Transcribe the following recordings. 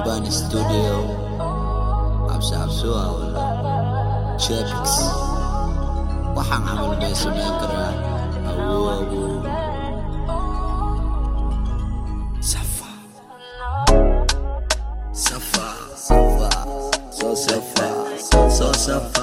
Albani Studio cabsi cabsuha wala Chepix waxaan camal bay samayn karaa awow awow Safa Safa Safa So Safa So Safa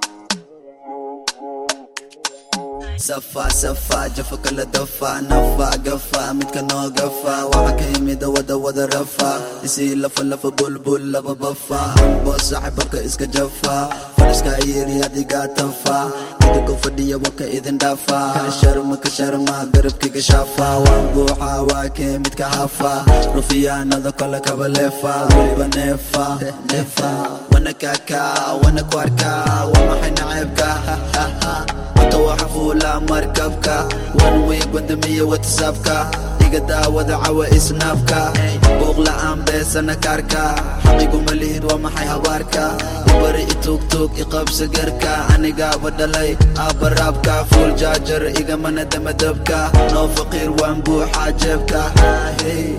safa safa jafa kala dafa nafa gafa midka noo gafa waxa ka yimid wada wada rafa isii lafa lafa bulbul laba bafa bo saaxiibka iska jafa fariska yiri adiga tafa idinkoo fadhiya waka idin dhafa ka sharma ka sharma garabkiga shafa waan buuxa waa kee midka hafa rufiyaanada kale kaba leefa weliba neefa neefa wana kaka wana kwarka waa maxay naceebka Wata waxa fuula markabka One week wadamiya whatsappka Iga daawada cawa isnaafka Buuq la'aan beesana kaarka Xaqigu malihid waa maxay habaarka Ibari itugtug iqabsa garka Anigaaba dhalay aabba raabka Full jaajar igamana damadabka Noo faqiir waan buuxa jeebka Hey.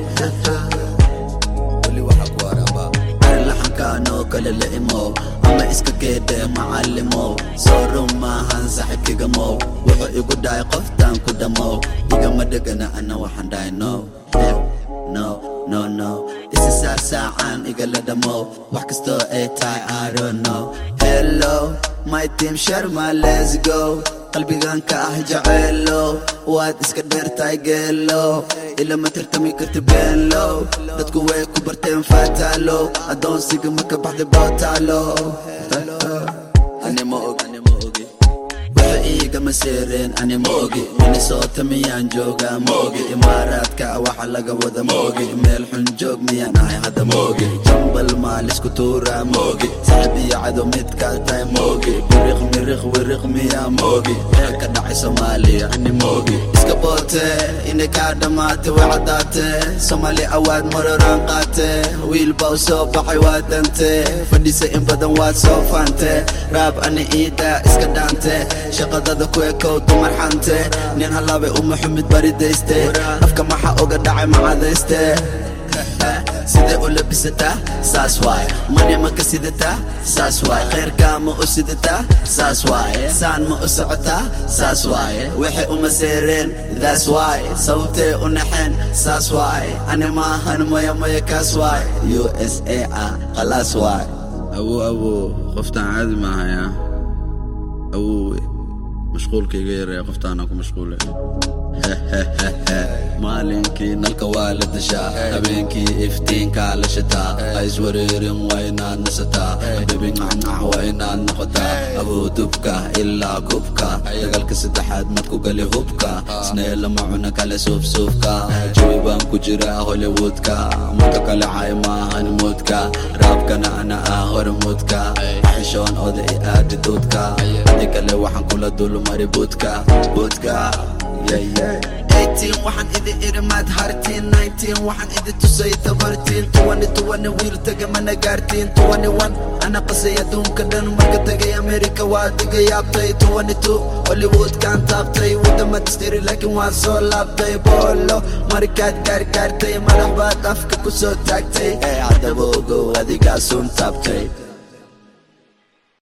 weli waxa ku araba arlaxankaanoo kale la imow ama iska geedhe macallimow soo run maahan saaxiibkigamow wuxuu igu dhahay qoftaan ku dhammow igama dhegana ana waxaan dhahay no eh, no no no isi saarsaacaan igala dhammow wax kastoo ay tahay I don't know hello my team sharma let's go qalbigan ka ah jaceelo waad iska dheertahay geelo ilama tartami karti beenlo dadku way ku barteen faataalo adoonsiga marka baxday bootaalo ani ma og ani ma ogi waxa iigama seereen ani ma ogi minnesota miyaan joogaa ma ogi imaaraadka waxa laga wada ma ogi meel xun joog miyaan ahay hadda ma ogi jambal maalisku tuuraa ma ogi saaxib iyo cadow midkaad tahay ma ogi biriq miriq wiriq miyaa ma ogi waxa ka dhacay soomaaliya ani ma ogi iska boote inay kaa dhammaate way caddaate soomaali awaad maroraan qaate wiil baa u soo baxay waa dante fadhisa in badan waad soo faante raab ani iida iska dhaante shaqadada ku ekow dumar xante nin halaabay uma xumid baridayste afka maxa oga dhacay macadayste sidee u labisataa saas waay mani ma ka sidataa saas waay khayrkaa ma u sidataa saas waay saan ma u socotaa saas waay waxay uma seereen that's why sababtee u naxeen saas waay ani maahan maya maya kaas waay u s a ah khalaas waay awow awow qoftaan caadi maahaya awowe mashquulka iga yaraya qoftaana ku mashquule maalinkii nalka waa la dashaa habeenkii iftiinkaa la shitaa ha iswareerin waa inaad nasataa bebin canac waa inaad noqotaa awoodubka ilaa gubka dagaalka saddexaad mad ku gali hubka isnee lama cuna kale suufsuufka jawi baan ku jiraa hollywoodka muddo kale cay maahan muudka raabkana ana ah hormuudka xishoon oda i aadi duudka adi kale waxaan kula dulmari buudka buudka yeah, yeah. 18 waxaan idin iri maad hartiin 19 waxaan idin tusay tabartiin 20 20 wiil taga mana gaartiin 21 ana qasay adduunka dhan marka tagay amerika waa diga yaabtay 22 hollywoodkaan taabtay wadama distiri laakiin waan soo laabtay boolo markaad gaargaartay madax baad afka ku soo taagtay ee haddaba ogow adigaa suun taabtay